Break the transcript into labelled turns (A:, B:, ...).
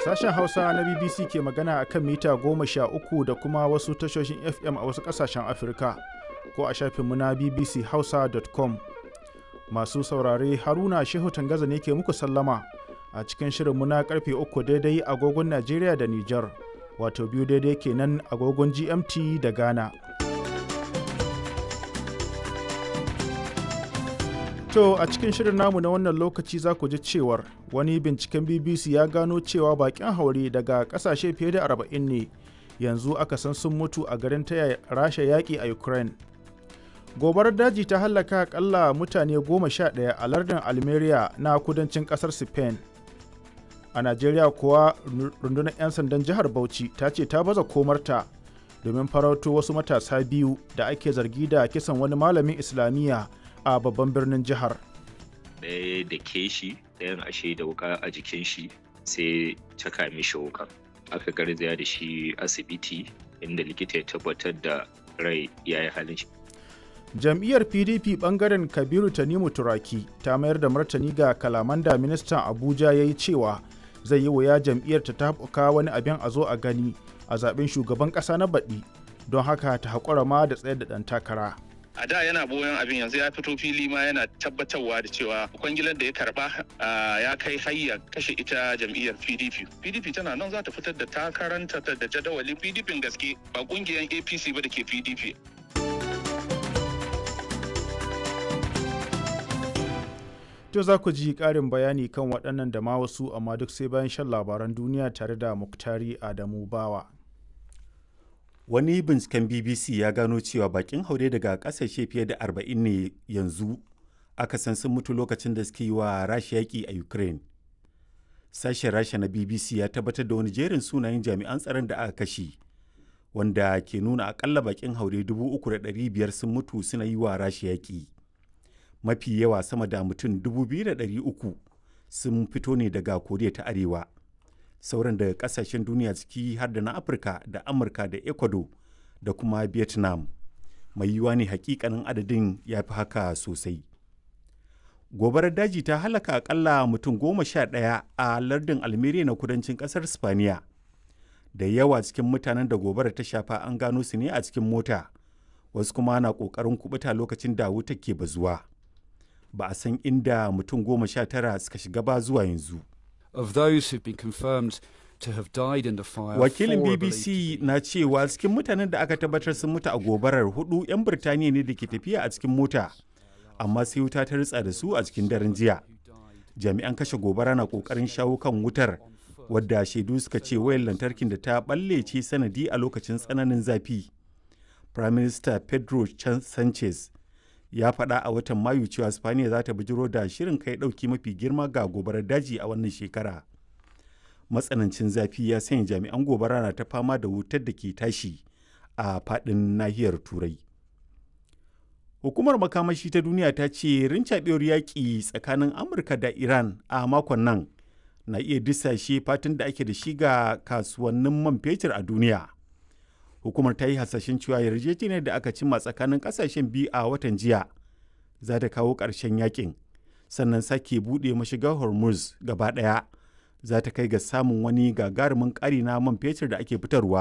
A: Sashen Hausa na BBC ke magana a kan mita goma sha uku da kuma wasu tashoshin FM a wasu ƙasashen Afirka ko a shafinmu na bbchausa.com. Masu saurare Haruna Shehu Tangaza ne ke muku sallama a cikin shirinmu na karfe uku daidai agogon Najeriya da Nijar, wato biyu daidai kenan agogon GMT da Ghana. To a cikin shirin namu na wannan lokaci za ku ji cewar wani binciken BBC ya gano cewa bakin haure daga kasashe fiye da 40 ne yanzu aka san sun mutu a garin taya rasha yaƙi a Ukraine. Gobarar daji ta hallaka akalla mutane goma sha ɗaya a lardin Almeria na kudancin ƙasar Spain. A Najeriya kuwa rundunar 'yan sandan jihar Bauchi ta ce ta baza komarta domin farauto wasu matasa biyu da ake zargi da kisan wani malamin Islamiyya a babban birnin jihar.
B: Ɗaya da ke shi ɗayan ashe da wuka a jikin shi sai caka mishi wuka. Aka garzaya da shi asibiti inda likita ya tabbatar da rai ya yi halin shi.
A: Jam'iyyar PDP bangaren Kabiru Tanimu Turaki ta mayar da martani ga kalaman da ministan Abuja ya yi cewa zai yi wuya jam'iyyar ta taɓuka wani abin a zo a gani a zaben shugaban ƙasa na baɗi don haka ta haƙura ma da tsayar da ɗan takara.
C: a da yana boyon abin yanzu ya fito fili ma yana tabbatarwa da cewa kwangilar da ya karba ya kai hayya kashe ita jam'iyyar pdp pdp tana nan za ta fitar da takaranta da jadawalin pdp gaske ba kungiyar apc ba da ke pdp
A: To za ku ji ƙarin bayani kan waɗannan da ma wasu amma duk sai bayan shan labaran duniya tare da Muktari Adamu Bawa.
D: Wani binciken BBC ya gano cewa bakin haure daga ƙasashe fiye da 40 ne yanzu aka san sun mutu lokacin da suke yi wa Rasha yaƙi a Ukraine. Sashen Rasha na BBC ya tabbatar da wani jerin sunayen jami'an tsaron da aka kashe, wanda ke nuna akalla bakin haure 3,500 sun mutu suna yi wa Rasha yaƙi. Mafi yawa sama da mutum 2,300 sun fito ne daga Koriya ta Arewa. sauran daga kasashen duniya ciki har da na afirka da amurka da ecuador da kuma vietnam mai yiwuwa ne hakikanin adadin ya fi haka sosai gobarar daji ta halaka akalla mutum goma sha ɗaya a lardin almeria na kudancin ƙasar spaniya da yawa cikin mutanen da gobarar ta shafa an gano su ne a cikin mota wasu kuma na ƙoƙarin kubuta lokacin da wuta ke bazuwa ba a san inda mutum goma sha tara suka shiga ba zuwa yanzu
E: of those who've been confirmed to have died in the fire.
D: Wakilin BBC na cewa cikin mutanen da aka tabbatar sun mutu a gobarar hudu 'yan Birtaniya ne da ke tafiya a cikin mota, amma sai wuta ta ritsa da su a cikin daren jiya. Jami'an kashe gobara na kokarin shawo kan wutar, wadda shaidu suka ce wayar lantarkin da ta balle ce sanadi a lokacin tsananin zafi. Prime Minister Pedro Sanchez ya faɗa a watan mayu cewa spaniya za ta bijiro da shirin kai ɗauki mafi girma ga gobarar daji a wannan shekara matsanancin zafi ya sanya jami'an gobara na ta fama da wutar da ke tashi a faɗin nahiyar turai hukumar makamashi ta duniya ta ce rincaɓewar yaƙi tsakanin amurka da iran a makon nan na iya disashe fatan da ake da shi ga kasuwannin man fetur a duniya hukumar ta yi hasashen cewa yarjejeniyar da aka cimma tsakanin kasashen biyu a watan jiya za ta kawo ƙarshen yakin sannan sake buɗe mashigar hormuz gaba ɗaya za ta kai ga samun wani gagarumin ƙari na man fetur da ake fitarwa